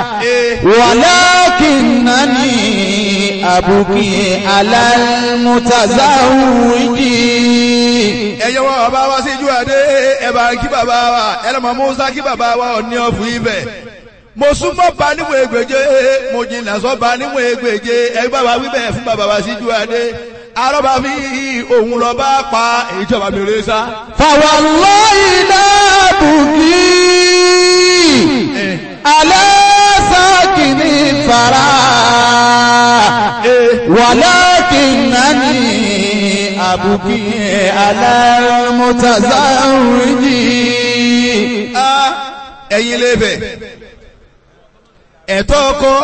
ولكنني أبكي على المتزوج ẹ̀yẹ́ wọn bàbá wa síjú adé ẹ̀bà kí bàbá wa ẹlẹ́mọ̀ musa kí bàbá wa ọ̀ní ọ̀fù ibẹ̀ mo súnmọ́ ba níwọ̀n ègbèje mo jìnnà sọ́ ba níwọ̀n ègbèje ẹ̀yẹ́ bàbá wíbẹ̀ fún bàbá wa síjú adé arọ́bà mi òun lọ bá pa ìjọba mi rẹ sá. فوالله لا أبكي على ساكن الثرى ولكنني أبكي على المتزوج ẹ̀yin lè bẹ̀ ẹ̀tọ́ ọkọ